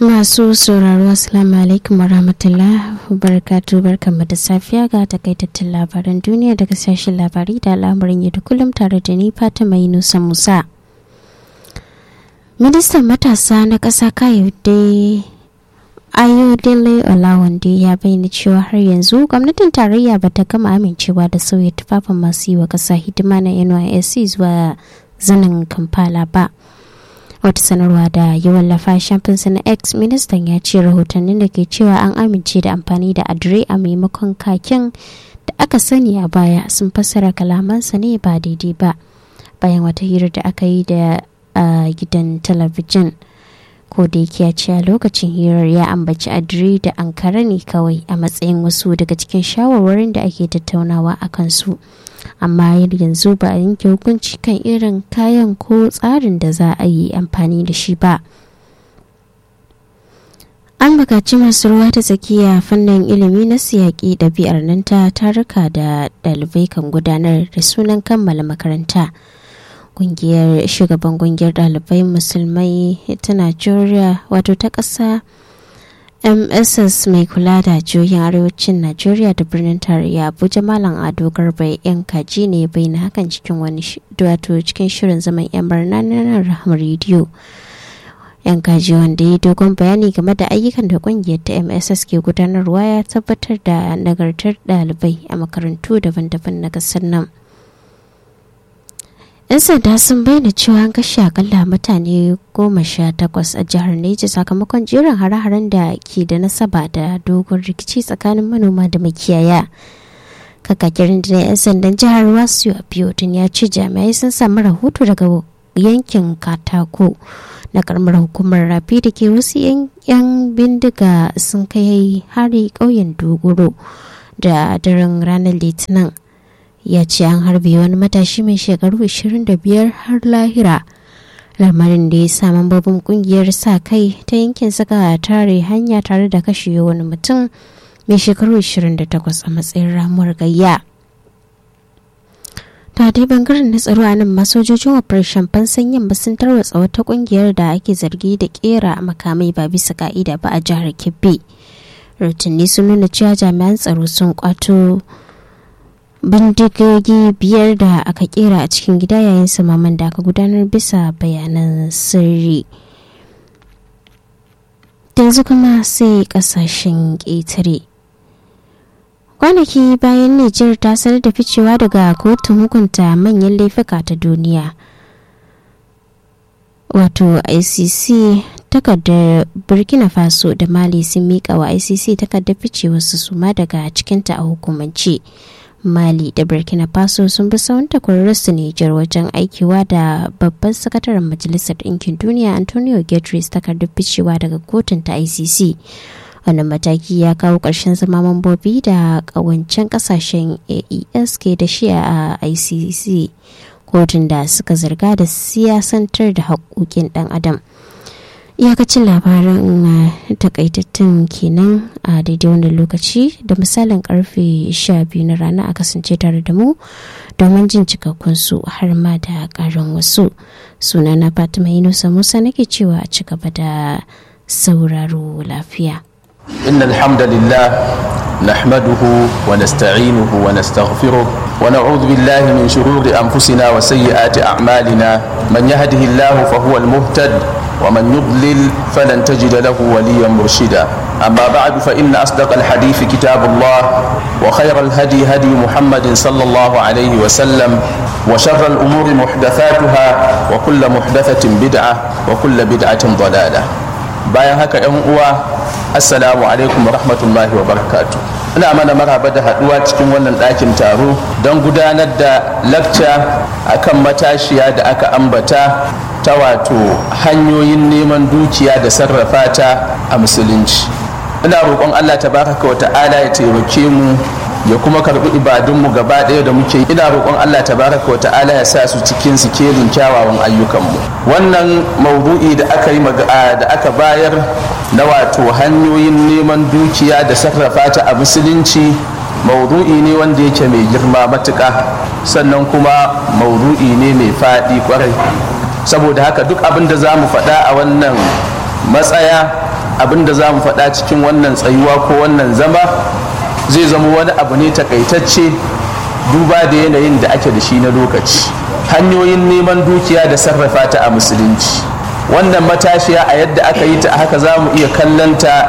Masu sauraro Assalamu alaikum warahmatullah barkatu barkanmu da safiya ga takaitattun labaran duniya daga sashen labarai da al'amuran yau da kullum tare da ni Fatima Yunusa Musa. Ministan matasa na ƙasa Kayode Ayodele Olawande ya bayyana cewa har yanzu gwamnatin tarayya ba ta gama amincewa da sauya tufafin masu yi wa ƙasa hidima na NYSC zuwa zanin Kampala ba. wata sanarwa da ya wallafa shafinsa na x ministan ya ce rahotannin da ke cewa an amince da amfani da adire a maimakon kakin da aka sani a baya sun fassara kalamansa ne ba daidai ba bayan wata hira da aka yi da gidan talabijin ko da yake ya ce a lokacin hirar ya ambaci adire da ankara ne kawai a matsayin wasu daga cikin shawarwarin da ake tattaunawa a kansu amma yanzu ba a yanke hukunci kan irin kayan ko tsarin da za a yi amfani da shi ba an bukaci masu ruwa ta tsakiya fannin ilimi na siyaƙi ɗabi'ar nan ta taruka da ɗalibai kan gudanar da sunan kammala makaranta ƙungiyar shugaban ƙungiyar ɗalibai musulmai ta najeriya wato ta ƙasa mss mai kula da jihohin arewacin najeriya da birnin tarayya abuja malam ado garba yan kaji ne bai na hakan cikin wani wato cikin shirin zaman yan barna na rahama rediyo yan kaji wanda ya dogon bayani game da ayyukan da kungiyar ta mss ke gudanarwa ya tabbatar da nagartar ɗalibai a makarantu daban-daban na ƙasar nan 'yan sanda sun bayyana cewa an kashe akalla mutane goma sha takwas a jihar Neja sakamakon jerin hare-haren da ke da nasaba da dogon rikici tsakanin manoma da makiyaya. Kakakirin da 'yan sandan jihar Wasu Abiodun ya ce jami'ai sun samu rahoto daga yankin Katako na karamar hukumar rafi da ke wasu 'yan bindiga sun kai hari ƙauyen Dogoro da daren ranar Litinin. ya ce an harbe wani matashi mai shekaru 25 har lahira lamarin da ya sa mambobin kungiyar sa kai ta yankin suka tare hanya tare da kashe wani mutum mai shekaru 28 a matsayin ramuwar gayya ta dai bangaren na tsaro a nan masojojin operation fansan yamma sun tarwatsa wata kungiyar da ake zargi da kera makamai ba bisa ka'ida ba a jihar kebbi rahotanni sun nuna cewa jami'an tsaro sun kwato bindigogi biyar da aka kera a cikin gida yayin samaman da aka gudanar bisa bayanan sirri yanzu kuma sai kasashen ƙetare kwanaki bayan nijar ta sanar da ficewa daga kotun hukunta manyan laifuka ta duniya wato icc takardar burkina faso da mali sun miƙa wa icc takardar ficewarsu suma daga cikinta a hukumance mali da burkina faso sun bi sawun takwararsu nijar wajen aikiwa da babban sakataren majalisar ɗinkin duniya antonio guterres takardar ficewa daga kotun ta icc wannan mataki ya kawo ƙarshen zama mambobi da ƙawancen ƙasashen aes ke da shi a icc kotun da suka zarga da siyasantar da haƙoƙin ɗan adam iyakacin labaran takaitattun kenan a daidai wannan lokaci da misalin karfe 12 na rana a kasance tare da mu domin jin cikakkun su har ma da karin wasu suna na fatima yunusa musa nake cewa a ci gaba da sauraro lafiya إن الحمد لله نحمده ونستعينه ونستغفره ونعوذ بالله من شرور أنفسنا وسيئات أعمالنا من يهده الله فهو المهتد ومن يضلل فلن تجد له وليا مرشدا أما بعد فإن أصدق الحديث كتاب الله وخير الهدي هدي محمد صلى الله عليه وسلم وشر الأمور محدثاتها وكل محدثة بدعة وكل بدعة ضلالة bayan haka yan uwa assalamu alaikum rahmatullahi wa barakatu ina mana maraba da haduwa cikin wannan ɗakin taro don gudanar da lakca akan matashiya da aka ambata ta wato hanyoyin neman dukiya da sarrafa ta a musulunci ina roƙon allah tabaraka wa ta'ala ya taimake mu ya kuma karbi ibadunmu gaba ɗaya da muke ina roƙon Allah tabaraka wa ta'ala ya sa su cikin sikelin kyawawan ayyukanmu wannan maudu'i da aka yi da aka bayar na wato hanyoyin neman dukiya da sarrafa ta a musulunci maudu'i ne wanda yake mai girma matuƙa sannan kuma maudu'i ne mai faɗi kwarai saboda haka duk abin da za mu faɗa a wannan matsaya abin da za mu faɗa cikin wannan tsayuwa ko wannan zama zai zama wani abu ne takaitacce duba da yanayin da ake da shi na lokaci hanyoyin neman dukiya da sarrafa ta a musulunci wannan matashiya a yadda aka yi ta a haka za mu iya kallanta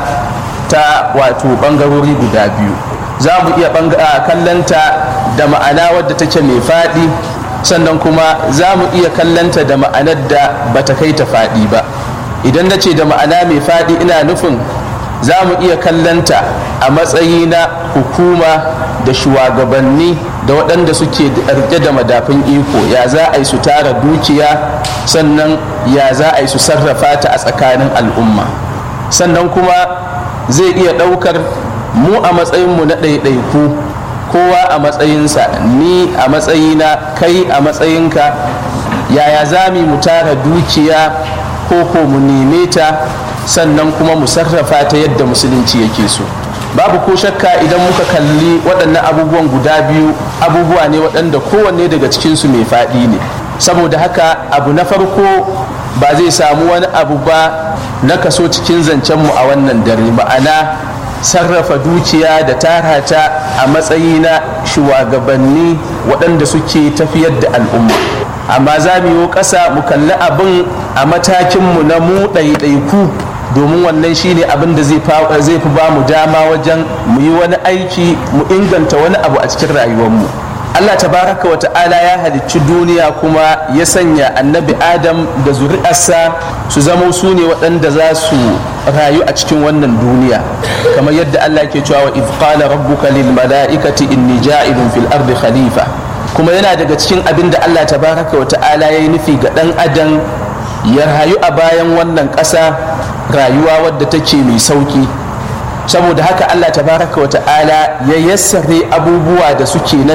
ta wato ɓangarori guda biyu za mu iya kallanta da ma'ana wadda take mai faɗi sannan kuma za mu iya kallanta da ma'anar da bata kai ta faɗi ba idan na ce da ma'ana mai faɗi ina nufin za mu iya kallanta a matsayi na hukuma da shugabanni da waɗanda suke rike da madafin iko ya za a yi su tara dukiya sannan ya za a yi su sarrafa ta a tsakanin al'umma sannan kuma zai iya ɗaukar mu a matsayinmu na ɗaiɗaiku kowa a matsayinsa ni a matsayina kai a matsayinka yaya za mu tara dukiya ko ko mu neme ta sannan kuma mu sarrafa ta yadda musulunci yake so babu ko shakka idan muka kalli waɗannan abubuwan guda biyu abubuwa ne waɗanda kowanne daga cikinsu mai faɗi ne saboda haka abu na farko ba zai samu wani abu ba na kaso cikin zancenmu a wannan dare ma'ana sarrafa dukiya da tara ta a matsayi na shugabanni waɗanda suke tafiyar da al'umma amma za mu yi ƙasa mu kalli abin a matakinmu na mu ɗaiɗaiku domin wannan shine abin da zai fi ba mu dama wajen mu yi wani aiki mu inganta wani abu a cikin rayuwarmu Allah tabaraka wa ta'ala ya halicci duniya kuma ya sanya annabi adam da zuri'arsa su zama su ne waɗanda za su rayu a cikin wannan duniya kamar yadda Allah ke cewa wa idh qala rabbuka lil mala'ikati inni ja'ilun fil ardi khalifa kuma yana daga cikin abin da Allah tabaraka wa ta'ala ya yi nufi ga ɗan adam ya rayu a bayan wannan ƙasa rayuwa wadda take mai sauki saboda haka Allah tabaraka wa ta'ala ya yassare abubuwa da suke na